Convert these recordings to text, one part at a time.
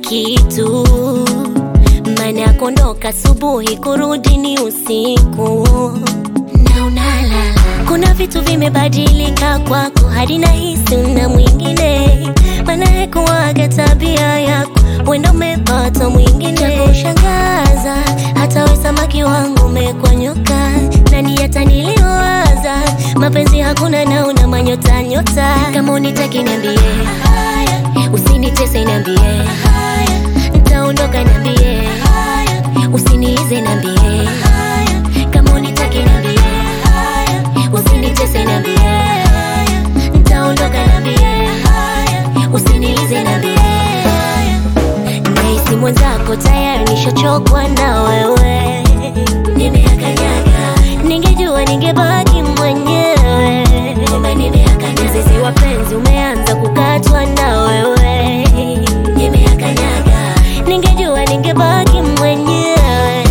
kitu, maana ya kuondoka asubuhi kurudi ni usiku na unalala. Kuna vitu vimebadilika kwako hadi nahisi una mwingine, maana haikuwaga tabia yako, wenda umepata mwingine. Cha kushangaza hata we samaki wangu umekuwa nyoka, nani hata niliwaza mapenzi hakuna na una manyota nyota. Kama unitaki niambie, usinitese niambie, ntaondoka niambie, usiniize niambie, kama unitaki niambie, usinitese niambie, ntaondoka niambie, usiniize niambie Nahisi mwenzako tayari nishochokwa na wewe, nimeakanyaga. Ningejua ningebaki mwenyewe, kumbe nimeakanyaga. Mzizi wa penzi umeanza kukatwa na wewe, nimeakanyaga. Ningejua ningebaki mwenyewe.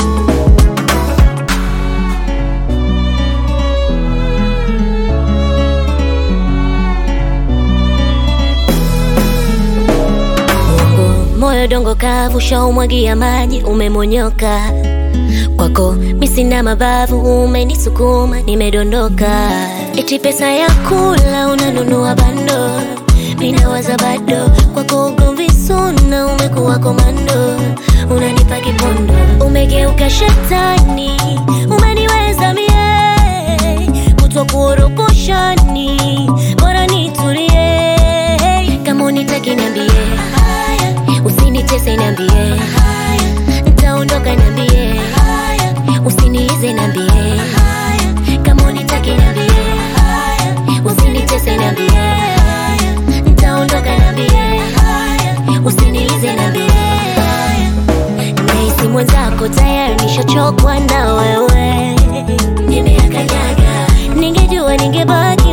Mungu, moyo dongo kavu shaumwagia maji umemonyoka kwako mi sina mabavu umenisukuma nimedondoka eti pesa ya kula unanunua bando minawaza bado kwako ugomvi suna umekuwa komando unanipa kipondo umegeuka shetani umeniweza mie kutwa kuoroposhani bora nitulie kama unitaki niambie usinitese niambie ntaondoka niambie usiniize niambie kama unitaki niambie usinitese niambie ntaondoka niambie usiniize niambie nahisi mwenzako tayari nishochokwa na wewe nimeakanyaga ningejua ningebaki